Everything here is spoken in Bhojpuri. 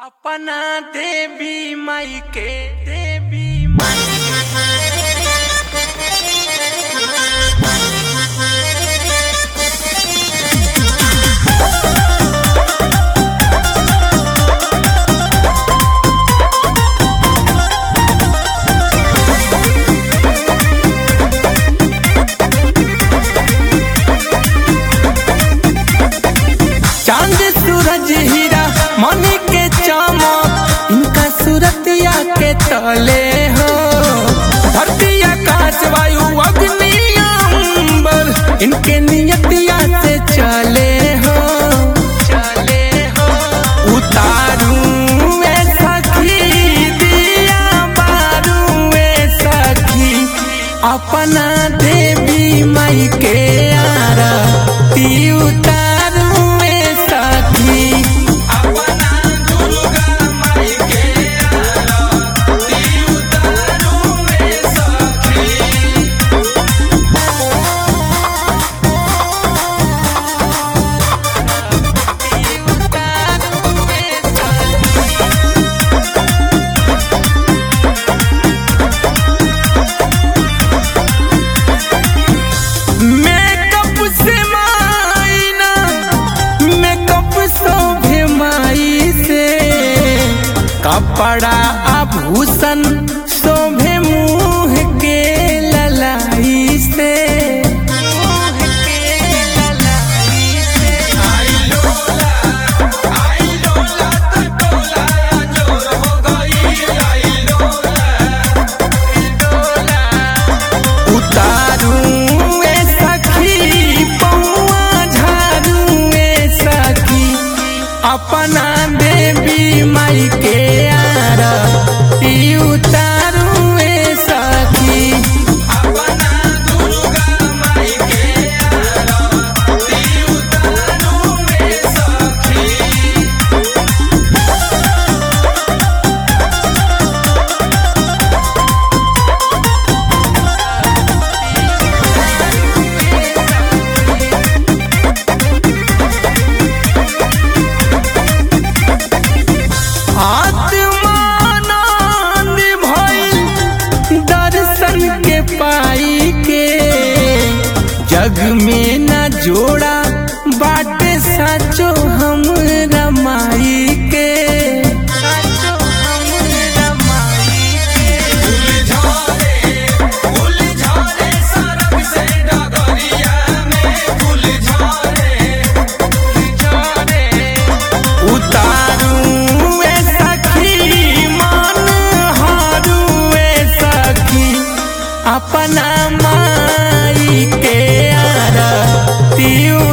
अपना देवी माई के देवी माई चांद सूरज हीरा मनी के चमक इनका सूरतिया के तले हो धरती आकाश वायु अग्नि अंबर इनके नियतिया से चले हो चले हो उतारू में सखी दिया बारू में सखी अपना देवी माई के आरती उतारू में सखी अपना दुर्गा माई के आरती उतारू में सखी उतारू में सखी मेकअप से मायना मेकअप शोभे माई से कपड़ा आभूषण शोभे मुंह के ललाई से मुंह के ललाई से आई लोला आई लोला तो टोला जोर हो गई आई लोला डोला उतारू ए सखी पौआ झारू ए सखी अपना देवी माई के आरती उतारू ए सखी अपना दुर्गा माई के आरती उतारू ए सखी आत्मानंद भइल दर्शन के पाई के जग में न जोड़ा बाटे साचो हम रमाई के साचो हमरा माई के फूल झरे फूल झरे सरग से डगरिया में फूल झरे फूल झरे उतारू ए सखी मन हारू ए सखी अपना माई के आरती